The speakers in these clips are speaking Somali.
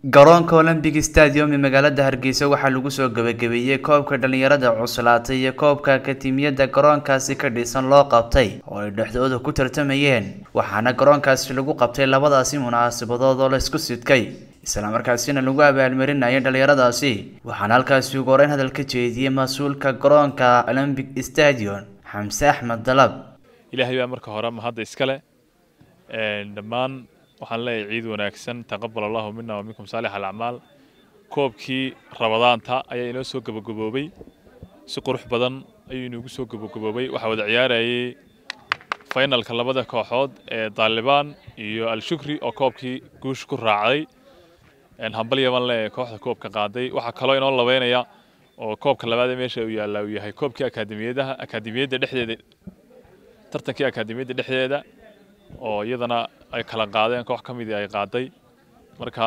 garoonka olombic stadium ee magaalada hargeysa waxaa lagu soo gabagabeeyey koobka dhalinyarada cuslaatay iyo koobka akatimiyada garoonkaasi ka dhisan loo qabtay oo ay dhexdooda ku tartamayeen waxaana garoonkaasi lagu qabtay labadaasi munaasabadood oo laysku sidkay islamarkaasina lagu abaalmarinayay dhalinyaradaasi waxaana halkaasi ugu horeyn hadal ka jeediyey mas-uulka garoonka olombic stadium xamse axmed dalab ilaahay baa marka hore mahadda iskale dhammaan waxaan leeyahay ciid wanaagsan taqabal allahu mina wa minkum saalix alacmaal koobkii rabadaanta ayaa inoo soo gabagaboobay si qurux badan ayuu inoogu soo gabagaboobay waxaa wada ciyaarayay finalka labada kooxood ee daalibaan iyo al-shukri oo koobkii guush ku raacday hambalya baan leeyahay kooxda koobka qaaday waxaa kaloo inoo labeynaya oo koobka labaad ee meesha uu yaallaa uu yahay koobkii akaademiyadaha akaademiyadda dhexdeeda tartankii akaademiyadda dhexdeeda oo iyadana ay kala qaadeen koox ka midii ay qaaday marka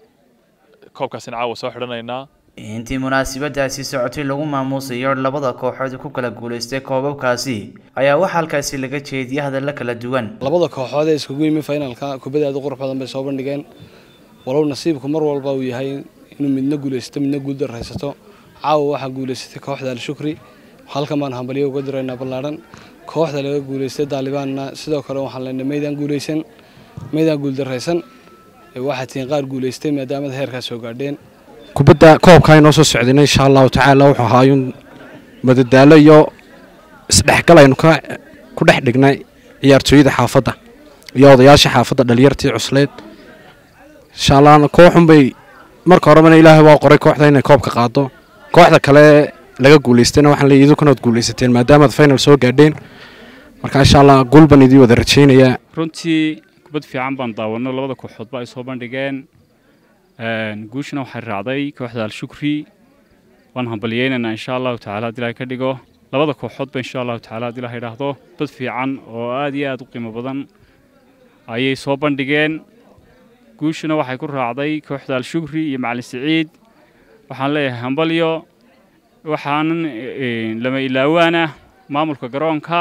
koobkaasina caawa soo xidhanaynaa intii munaasabadaasi socotay lagu maamuusayo labada kooxood ku kala guulaystay koobabkaasi ayaa waxaa halkaasi laga jeediyay hadalla kala duwan labada kooxood ee iskugu yimi finalka kubadda aad u qurux badan bay soo bandhigeen walow nasiibku mar walba uu yahay inuu midna guulaysato midna guuldarraysato caawa waxaa guulaysatay kooxda al-shukri halkan baan hambalyo uga diraynaa ballaadhan kooxda laga guulaystay daalibaanna sidoo kale waxaan leenahay maydaan guulaysan maydaan guuldarraysan waxaa tihiin qaar guulaystay maadaamada heerkaas soo gaadheen kubadda koobkaa inoo soo socdayna insha allahu tacaala wuxuu ahaayuun madadaalo iyo isdhexgal aynu ku dhex dhignay ciyaartooyada xaafadda iyo odayaasha xaafadda dhalinyartii cusleed insha allah kooxunbay marka horebana ilaahay waa qoray kooxda inay koobka qaado kooxda kale laga guulaystayna waxaan leeyahay idinkuna guulaysateen maadaamaad final soo gaadheen marka insha allah guul baan idii wada rajaynayaa runtii kubad fiican baan daawanno labada kooxoodba ay soo bandhigeen guushana waxay raacday kooxda al-shukri waan hambalyeynaynaa insha allahu tacala haddii ilahay ka dhigo labada kooxoodba insha allahu tacala haddii ilaha idhaahdo bad fiican oo aad iyo aad u qiimo badan ayay soo bandhigeen guushuna waxay ku raacday kooxda al-shukri iyo macalin siciid waxaan leeyahay hambalyo waxaanan lama ilaawaan ah maamulka garoonka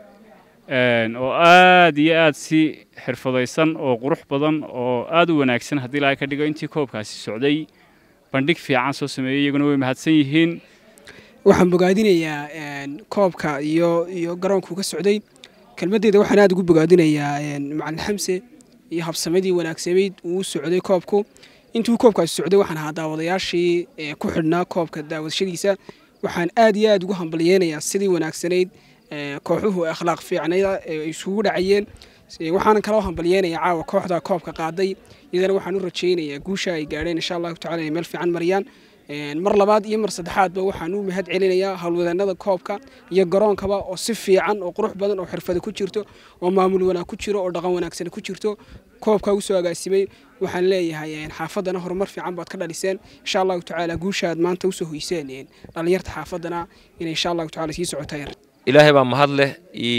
oo aad iyo aad si xirfadaysan oo qurux badan oo aad u wanaagsan haddii ilaahay ka dhigo intii koobkaasi socday bandhig fiican soo sameeyey iyaguna way mahadsan yihiin waxaan bogaadinayaa koobka iyo iyo garoonku ka socday kelmaddeeda waxaan aad ugu bogaadinayaa macalin xamse iyo habsamadii wanaagsamayd uu socday koobku intuu koobkaasi socday waxaan ahaa daawadayaashii ku xidhnaa koobka daawadashadiisa waxaan aad iyo aad ugu hambalyeynayaa sidii wanaagsanayd kooxuhu akhlaaq fiicnayda ay isugu dhacayeen waxaanan kaloo hambalyeynayaa caawa kooxda koobka qaaday iyadana waxaan u rajaynayaa guusha ay gaadheen insha allahu tacala inay meel fiican mariyaan mar labaad iyo mar saddexaadba waxaan u mahad celinayaa howlwadeenada koobka iyo garoonkaba oo si fiican oo qurux badan oo xirfada ku jirto oo maamul wanaag ku jiro oo dhaqan wanaagsan ku jirto koobka usoo agaasimay waxaan leeyahay xaafadana horumar fiican baad ka dhaliseen insha allahu tacaala guushaad maanta usoo hoyseen dhalinyarta xaafadana inay insha allahu tacala sii socotaan ilaahay baa mahad leh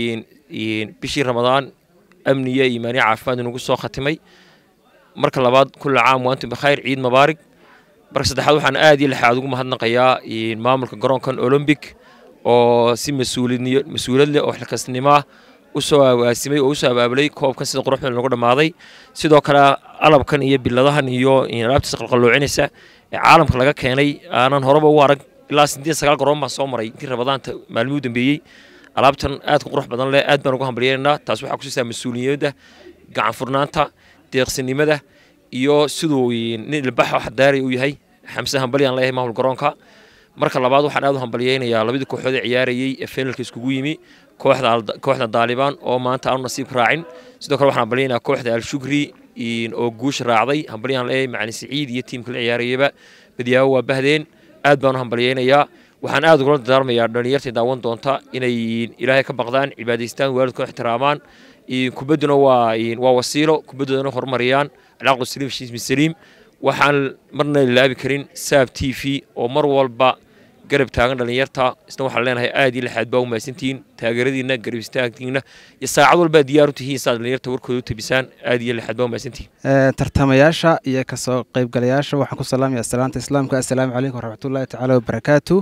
bishii ramadaan amniya iimaaniya caafimaad inugu soo khatimay marka labaad kulla caam waantum bikhayr ciid mabaarig marka saddexaad waxaan aad iyo lixaad ugu mahadnaqayaa maamulka garoonkan olombic oo si mas-uuliyad leh oo xilkasnimo ah usoo agaasimay oo usoo abaabulay koobkan sida quruxda lagu dhammaaday sidoo kale alabkan iyo biladahan iyo alaabtiisa qalqalloocinaysa ee caalamka laga keenay aanan horeba u arag ilaa siddeed sagaal garoon baan soo maray intii rabadaanta maalmihii u dambeeyey alaabtan aadka qurux badan leh aad baan ugu hambalyeynaa taas waxaa kusiisaa mas-uuliyadda gacan furnaanta deeqsinimada iyo siduu nin ilbaxa xadaari uu yahay xamse hambalyaan leeyahay maamul garoonka marka labaad waxaan aad u hambalyeynayaa labadii kooxood ee ciyaarayey ee finalka iskugu yimi kooxda daalibaan oo maanta aanu nasiib raacin sidoo kale waxaan hambalyeynayaa kooxda al-shukri oo guusha raacday hambalyaan leeyahay macalin siciid iyo tiimka la ciyaarayaba badyaabo waa bahdeen aad baan u hambalyeynayaa waxaan aad ugula dardaarmayaa dhalinyartii daawan doonta inay ilaahay ka baqdaan cibaadaystaan waalidkoo ixtiraamaan kubadduna waa waa wasiilo kubaddoodana horumariyaan alcaaqdu saliim shiismi saliim waxaan marna ilaabi karin saab t v oo mar walba garab taagan dhalinyarta isna waxaan leenahay aad iyo lixaad baa u mahadsantihiin taageeradiina garab istaagtiina iyo saacad walbaa diyaar u tihiin saad dhalinyarta warkooda u tabisaan aad iyo lixaad baa u mahadsantihiin tartamayaasha iyo kasoo qaybgalayaasha waxaan ku salaamaya salaanta islaamka assalaamu calaykum waraxmatullaahi tacaala wabarakaatu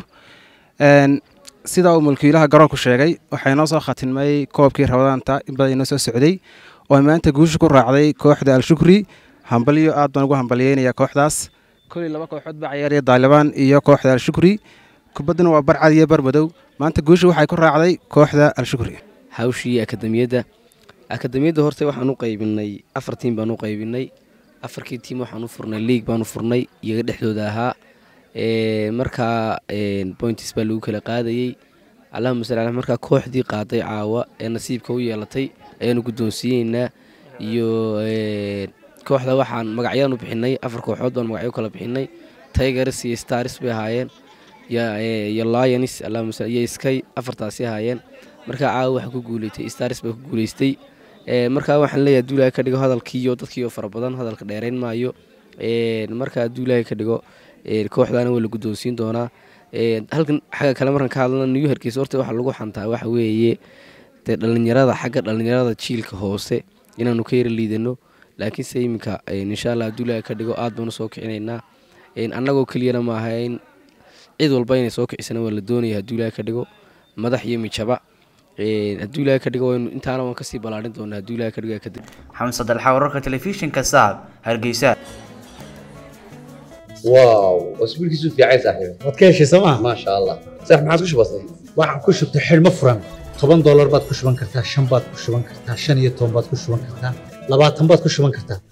sida uu mulkiilaha garoonku sheegay waxaa inoo soo khatimay koobkii rabadaanta in badan inoo soo socday oo maanta guusha ku raacday kooxda al-shukri hambalyo aad baan ugu hambalyeynayaa kooxdaas koley laba kooxood baa ciyaaraya daalibaan iyo kooxda al-shukri kubadduna waa barcad iyo barmadow maanta guusha waxay ku raacday kooxda al-shukri hawshii akademiyadda akademiyadda horta waxaan u qaybinay afar tiim baan u qaybinay afarkii tiim waxaan u furnay league baan u furnay iyaga dhexdooda ahaa markaa points baa lagu kala qaadayey allahuma salli ala markaa kooxdii qaaday caawa ee nasiibka u yeelatay ayaanu guddoonsiiyeynaa iyo kooxda waxaan magacyaan u bixinay afar kooxood baan magacyo kala bixinay tigers iyo stars bay ahaayeen iyo lions allahuma iyo sky afartaasi ahaayeen markaa caawa waxaa ku guuleystay stars baa ku guuleystay markaa waxaan leeyahay hadduu ilaahay ka dhigo hadalkiiyo dadkiiyo fara badan hadalka dheerayn maayo markaa hadduu ilaahay ka dhigo kooxdaana waa la guddoonsiin doonaa halkan xagga kale markaan ka hadlana new hargeysa horta waxa lagu xantaa waxa weeye dee dhallinyarada xagga dhallinyarada jiilka hoose inaanu ka yara liidano laakiinse iminka insha allah hadduu ilaahay ka dhigo aad baanu soo kicinaynaa annagoo keliyana ma ahayn cid walba inay soo kicisana waa la doonaya hadduu ilaahay ka dhigo madax iyo mijaba hadduu ilaahay ka dhigo waynu intaana waan kasii ballaarin doonaa hadduu ilaahay ka dhigo kadib xamse dalxa wararka telefishinka saab hargeysa واو واسبوعك يسوف يا عيسى صاحبي waad ka heshay sooma ما شاء الله صح ما عاد كش بسيط waxaan ku shubtay xidhmo furan toban doolar baad ku shuban kartaa shan baad ku shuban kartaa shan iyo toban baad ku shuban kartaa labaatan baad ku shuban kartaa